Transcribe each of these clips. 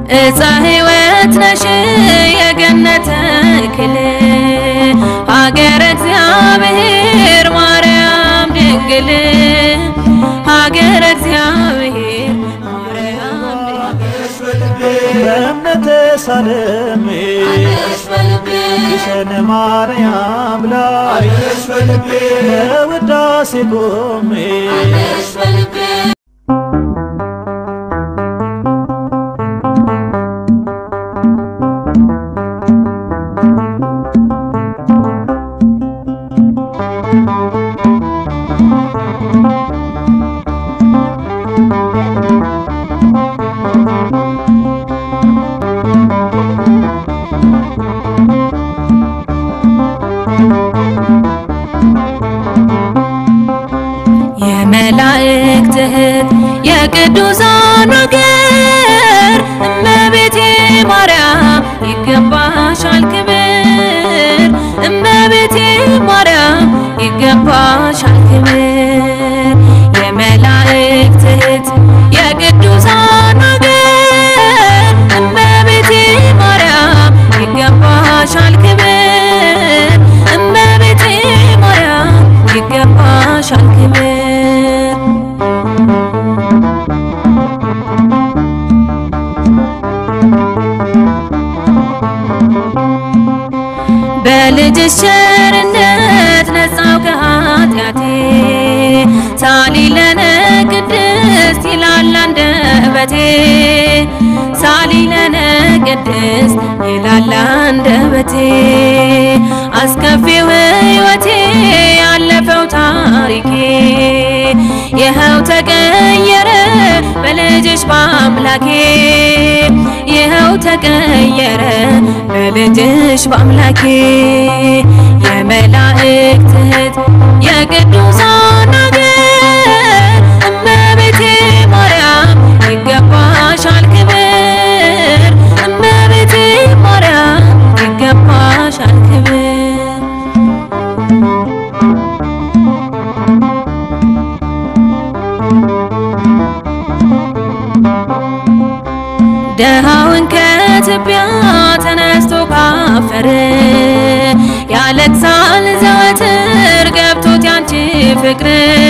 እፀ ሕይወት ነሽ የገነት ተክል ሀገረ እግዚአብሔር ማርያም ድንግል ሀገረ እግዚአብሔር ማርያም በእምነት ሳልሜ ግሸን ማርያም ላይ ለውዳሴ ቆሜ የመላእክት እህት የቅዱሳን ወገር እመቤቴ ማርያም ይገባሻል ክብር እመቤቴ ማርያም ይገባሻል ክብር የመላእክት እህት የቅዱሳን ወገር እመቤቴ ማርያም ይገባሻል ክብር እመቤቴ ማርያም ይገባሻል ክብር በልጅሽ ቸርነት ነጻው ከኃጢአቴ ሳሊ ለነ ቅድስት ይላል አንደበቴ ሳሊ ለነ ቅድስት ይላል አንደበቴ አስከፊው ሕይወቴ ያለፈው ታሪኬ ይኸው ተቀየረ በልጅሽ በአምላኬ ይኸው ተቀየረ በልጅሽ በአምላኬ የመላእክት እህት የቅዱሳን አገር እመቤቴ ማርያም ይገባሻል ክብር እመቤቴ ማርያም ይገባሻል ክብር ደሃውን ከትቢያ ተነስቶ ካፈር ያለቅሳል ዘወትር ገብቶት ያንቺ ፍቅር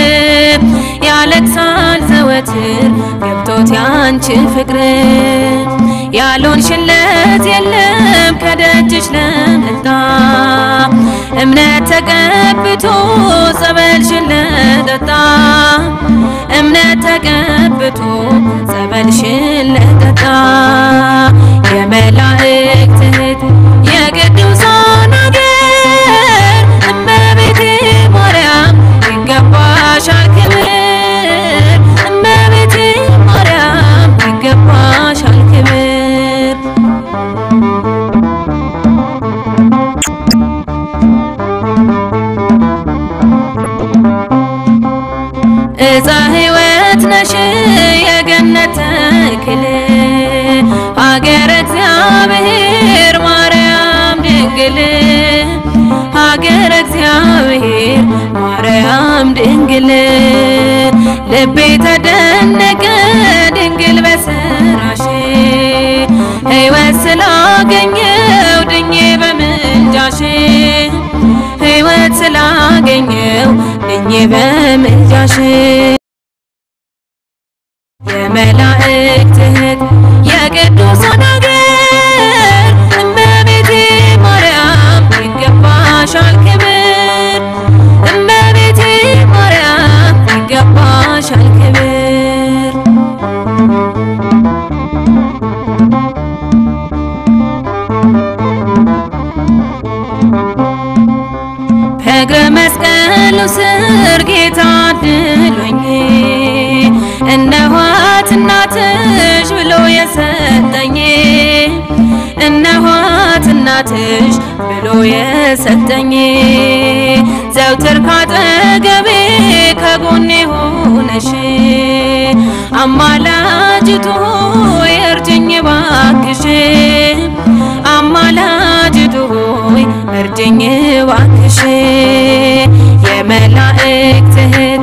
ያለቅሳል ዘወትር ገብቶት ያንቺ ፍቅር ያልሆንሽለት የለም ከደጅሽ ለመጣ እምነት ተቀብቶ ጸበልሽን ለጠጣ እምነት ተቀብቶ ጸበልሽን ለጠጣ የመላእክት እህት የቅዱሳን አገር እመቤቴ ማርያም ይገባሻል ክብር እመቤቴ ማርያም ይገባሻል ክብር እፀ ሕይወት ነሽ የገነት ተክል ሀገረ እግዚአብሔር ማርያም ድንግል ሀገረ እግዚአብሔር ማርያም ድንግል ልቤ ተደነቀ ድንግል በስራሽ ሕይወት ስላገኘው ድኜ በምልጃሽ ሕይወት ስላገኘው ድኜ በምልጃሽ የመላእክት እህት የቅዱሳን አገር እመቤቴ ማርያም ይገባሻል ክብር እመቤቴ ማርያም ይገባሻል ክብር ከእግረ መስቀሉ ስር ጌታ አድሎኝ እነኋት እናትሽ ብሎ የሰጠኝ እነኋት እናትሽ ብሎ የሰጠኝ ዘውትር ካጠገቤ ከጎኔ ሆነሽ አማላጅቱ ሆይ እርጅኝ ባክሽ አማላጅቱ ሆይ እርጅኝ ባክሽ የመላእክት እህት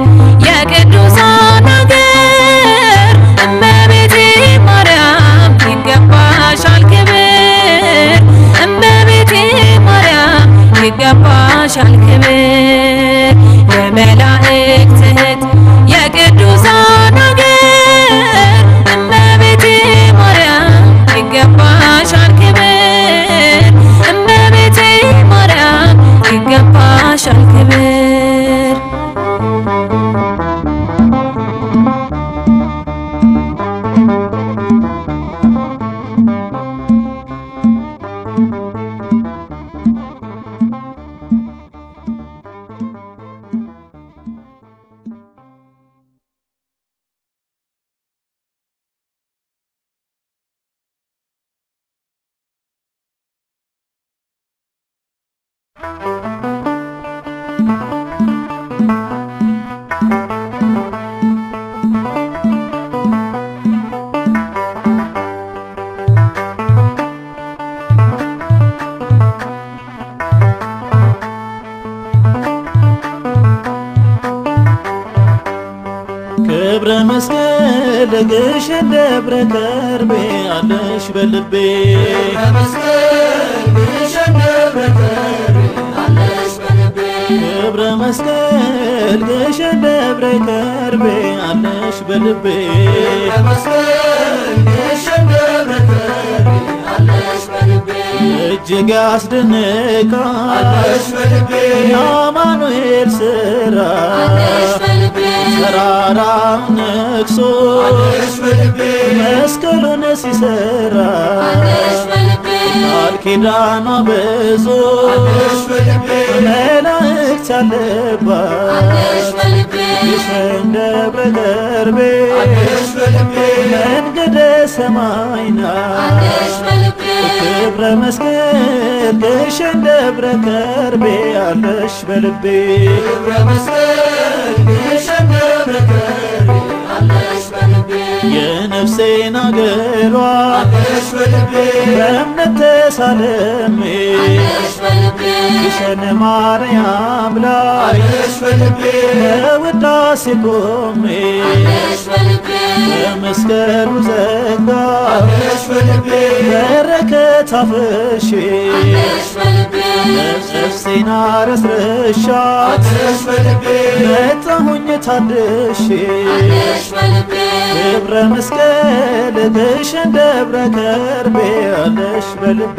የቅዱሳን አገር እመቤቴ ማርያም ይገባል ክብረ መስቀል ግሸን ደብረ ከርቤ አለሽ በልቤ ክብረ መስቀል ግሸን ደብረ ከርቤ አለሽ በልቤ እጅግ ያስደንቃል የአማኑኤል ስራ ተራራውን ነክሶ መስቀሉን ሲሰራ ቃል ኪዳኗ ብዙ መላእክት ያለባት ግሸን ደብረ ከርቤ መንገደ ሰማይ ናት ክብረ መስቀል ግሸን ደብረ ከርቤ አለሽ በልቤ የነፍሴን አገሯ በእምነት ተሳለሜ ግሸን ማርያም ላይ በውዳሴ ቆሜ በመስቀሉ ዘጋ በረከት አፍሼ ነፍሴን አረስርሻት መጣሁኝ ታድሼ ክብረ መስቀል ግሸን ደብረ ከርቤ አለሽ በልቤ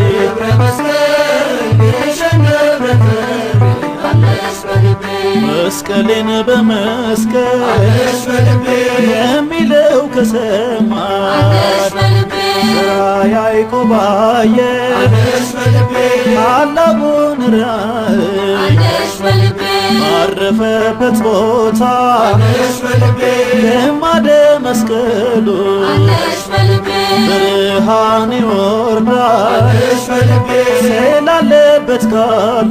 መስቀሌን በመስቀል የሚለው ከሰማይ ስራ ያዕቆብ አየ ታላቁን ራእይ ባረፈበት ቦታ ግማደ መስቀሉ ብርሃን ይወርዳል ስላለበት ካሉ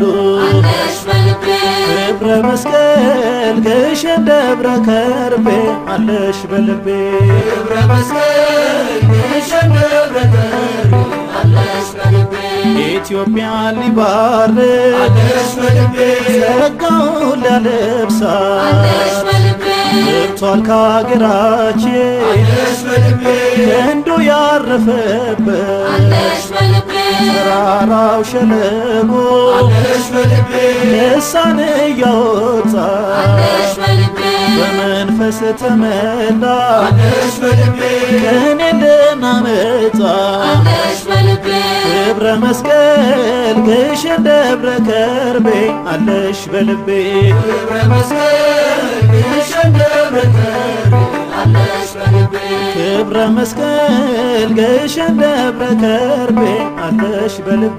ክብረ መስቀል ግሸን ደብረ ከርቤ አለሽ በልቤ ኢትዮጵያን ሊባርክ ጸጋውን ሊያለብሳት ገብቷል ከአገራችን ክንዱ ያረፈበት ተራራው ሸለቆ ልሳን እያወጣ በመንፈስ ተመላ ከኔ ልናመጣ ክብረ መስቀል ግሸን ደብረ ከርቤ አለሽ በልቤ ክብረ መስቀል ግሸን ደብረ ከርቤ አለሽ በልቤ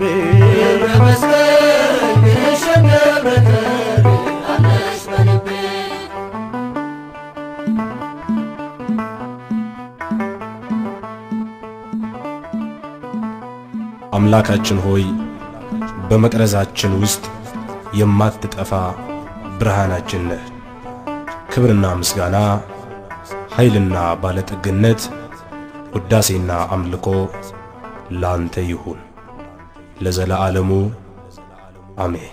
አምላካችን ሆይ በመቅረዛችን ውስጥ የማትጠፋ ብርሃናችን ነህ። ክብርና ምስጋና፣ ኃይልና ባለጠግነት፣ ውዳሴና አምልኮ ላንተ ይሁን ለዘለዓለሙ አሜን።